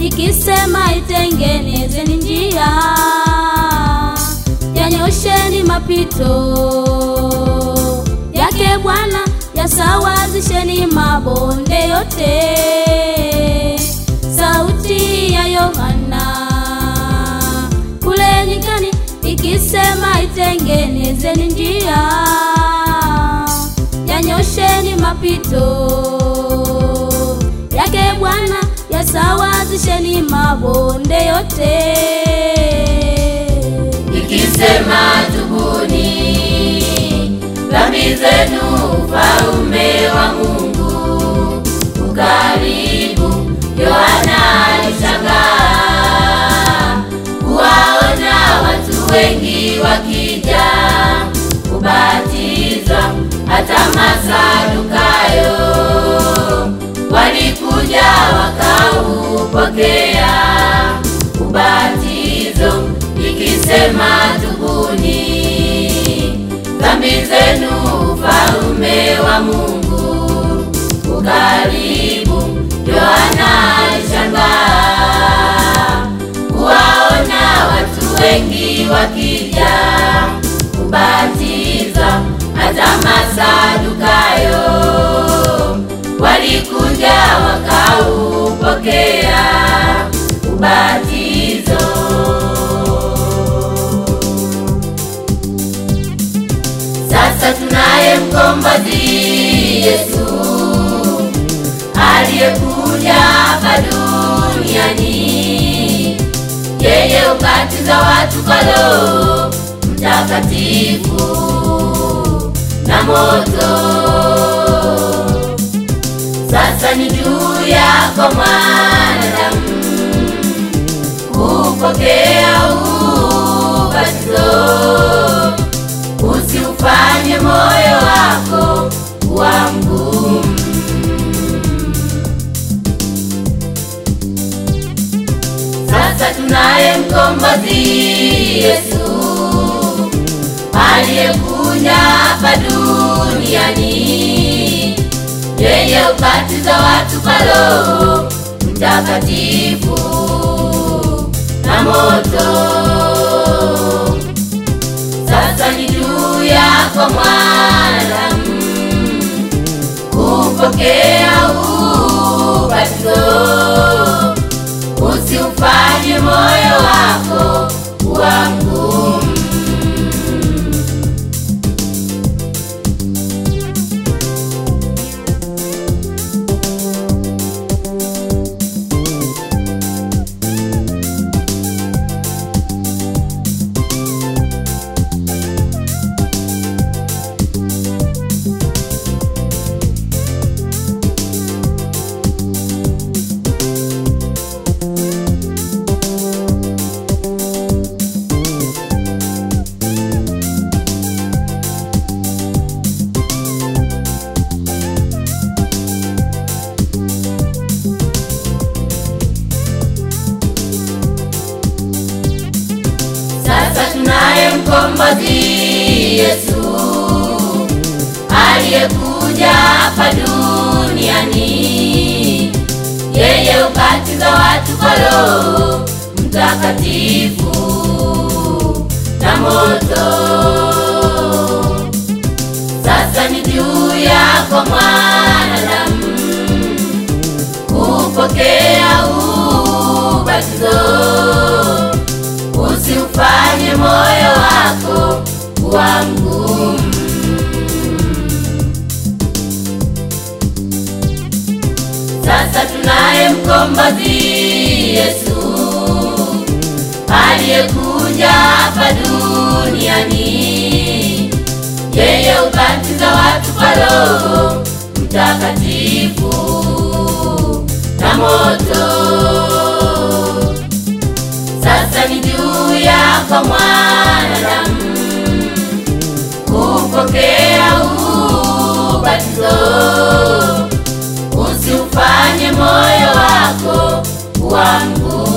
ikisema itengenezeni njia, yanyosheni mapito yake Bwana, yasawazisheni mabonde yote. Sauti ya Yohana kule nyikani ikisema itengenezeni njia, yanyosheni mapito yake Bwana, yasawazisheni mabonde yote. ikisema tubuni dhambi zenu, ufalme wa Mungu ukaribu. Yohana alishangaa kuwaona watu wengi wakija kubatizwa, hata Masadukayo walikuja wakaupokea ubatizo, ikisema tubuni dhambi zenu, ufalme wa Mungu ukaribu. Yohana alishangaa kuwaona watu wengi wakija kubatizwa, hata Masadukayo walikuja wakaupokea ubatizo. Sasa tunaye mkombozi Yesu aliyekuja hapa duniani, yeye ubatiza watu kwa Roho Mtakatifu na moto. Sasa ni juu yako mwanadamu kupokea ubatizo, usiufanye moyo wako kuwa mgumu. Sasa tunaye mkombozi Yesu aliyekuja hapa duniani, yeye ubatiza watu kwa Roho Mtakatifu na moto. Sasa ni juu yako mwanadamu kupokea ubatizo, usiufanye moyo wako kuwa mgumu. Sasa tunaye mkombozi Yesu aliyekuja hapa duniani, yeye ubatiza watu kwa Roho Mtakatifu na moto. Sasa ni juu yako mwanadamu kupokea ubatizo usiufanye moyo wako kuwa mgumu. Sasa tunaye mkombozi Yesu aliyekuja hapa duniani, yeye ubatiza watu kwa Roho Mtakatifu na moto. Sasa ni juu yako mwanadamu kupokea ubatizo, usiufanye moyo wako kuwa mgumu.